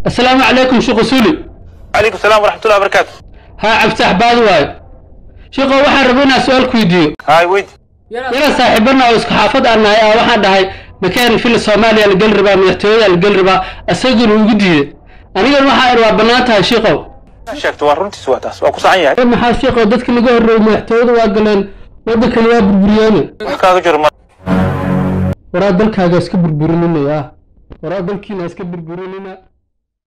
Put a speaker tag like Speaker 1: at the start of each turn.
Speaker 1: asalaamu calaykum sheekh usuli
Speaker 2: calaykum salaam waraxmatullahi wabarakaatu
Speaker 1: haa cabditax baadi waayo sheekho waxaan rabay inaan su-aal ku weydiiyo
Speaker 2: haay weydi
Speaker 1: inaan saaxiibana oo isku xaafad aan nahay ah waxaan dhahay makaan fila soomaaliya la geli rabaa madaxtooyada la geli rabaa isaguna ugu diiday anigana waxaa idhi waa bannaan tahay sheekhow
Speaker 2: sheegto waa runtiis waa taas waa ku saxan yahay
Speaker 1: maxaa sheekhow dadka laga horreeyey madaxtooyada waa galeen waddankani waa burburiyeen
Speaker 2: wax kaaga jiro ma
Speaker 1: waraa dalkaaga iska burburinina yaa waraa dalkiina iska burburinina